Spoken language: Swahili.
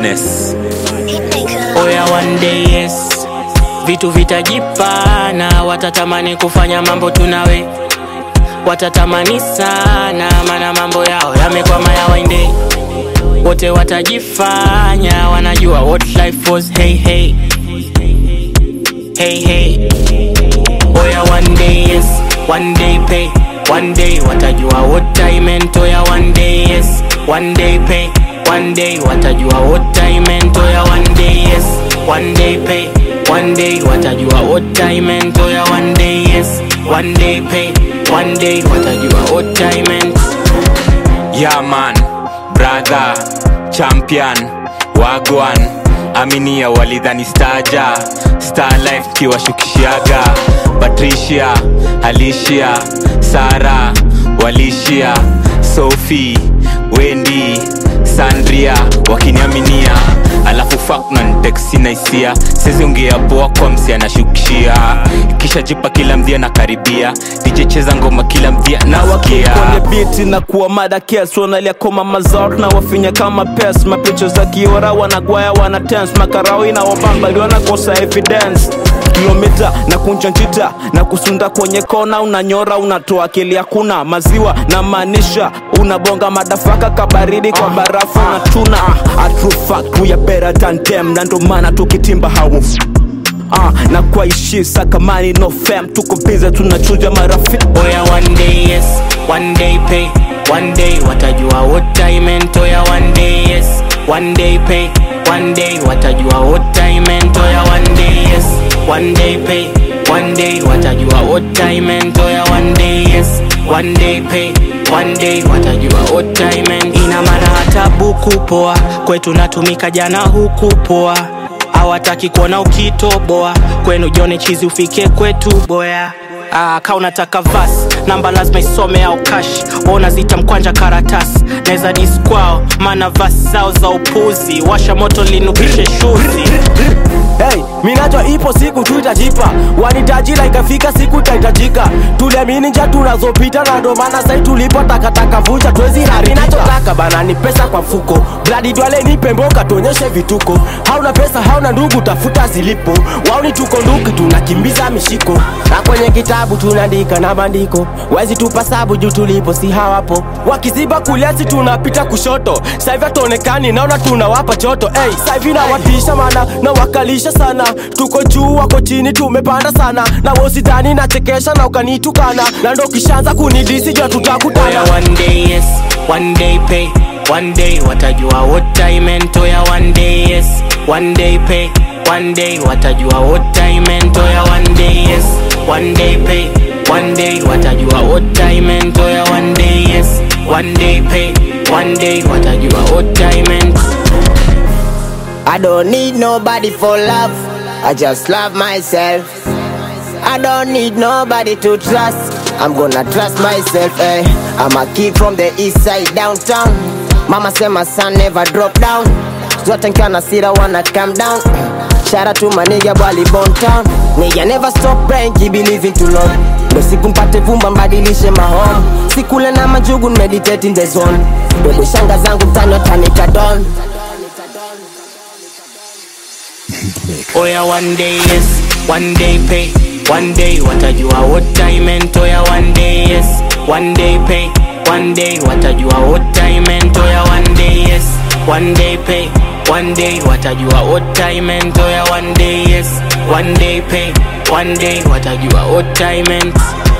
badness oya one day yes vitu vitajipana watatamani kufanya mambo tunawe watatamani sana mana mambo yao yamekwama ya wainde wote watajifanya wanajua what life was hey hey hey hey oya one day yes one day pay one day watajua what I meant oya one day yes one day pay one day watajua what I meant oya one day yes one day pay one day watajua what I meant oya one day yes one day pay one day watajua what I meant yeah man brother champion wagwan aminia walidhani staja star life kiwashukishiaga patricia alicia sara walishia sophie wendi sandria wakiniaminia alafu faknanteksina hisia seziongea poa kwa msi anashukishia kisha jipa kila mdhia na karibia dijecheza ngoma kila mdhia nasikia kwenye biti na kuwa mada kes wanalia koma mazort na wafinya kama pes mapicha za kiora wanagwaya wana tens makarao inawabambali wanakosa evidence kilomita na kunja njita na kusunda kwenye kona unanyora unatoa akili hakuna maziwa na maanisha unabonga madafaka kabaridi kwa barafu na tuna a true fact we are better than them na ndo maana tukitimba hawu Ah, na kwa ishi sakamani no fam tuko biza tunachuja marafiki oya one day yes one day pay one day watajua what I meant oya one day yes one day pay one day watajua what I meant oya one day yes one day pay one day watajua what I meant oya one day yes one day pay one day watajua what I meant ina maana hata buku poa kwetu natumika jana huku poa hawataki kuona ukitoboa kwenu jone chizi ufike kwetu boya Ah, ka unataka vas namba lazima isome au kash ona zita mkwanja karatasi naweza diskwao maana vas zao za upuzi washa moto linukishe shuzi Hey, minajua ipo siku tutajipa wanitajila ikafika siku itahitajika tuliamini nja tunazopita na ndo maana sai tulipo takataka vuja twezi harinachotaka bana ni pesa kwa mfuko bladi dwale nipe mboka tuonyeshe vituko hauna pesa hauna ndugu tafuta zilipo wauni tuko nduki tunakimbiza mishiko na kwenye kitabu tunaandika na bandiko wezi tupa sabu juu tulipo si hawapo wakiziba kuliasi tunapita kushoto saivi hatuonekani naona tunawapa choto hey, saivi nawatisha mana na wakalisha sana tuko juu wako chini tumepanda sana na wosidhani nachekesha na ukanitukana na ndo kishaanza kunidisi jua oya tutakutana one day yes one day pay one day watajua what I meant oya one day yes one day pay one day watajua what I meant oya one day yes one day pay one day watajua what I meant oya one day yes one day pay one day watajua what I meant I don't need nobody for love. I just love myself. I don't need nobody to trust. I'm gonna trust myself. Eh. I'm a kid from the east side downtown. Mama said my son never drop down. Zote nkiwa na sira wanna calm down. Shout out to my nigga Bali Bone Town. Nigga never stop praying, keep believing to Lord. Ndo siku mpate vumba mbadilishe mahome. Sikule na majugu meditate in the zone. Bebe shanga zangu mtani watanika don. oya one day yes one day pay one day watajua what I meant oya one day yes one day pay one day watajua what I meant oya one day yes one day pay one day watajua what I meant oya one day yes one day pay one day watajua what I meant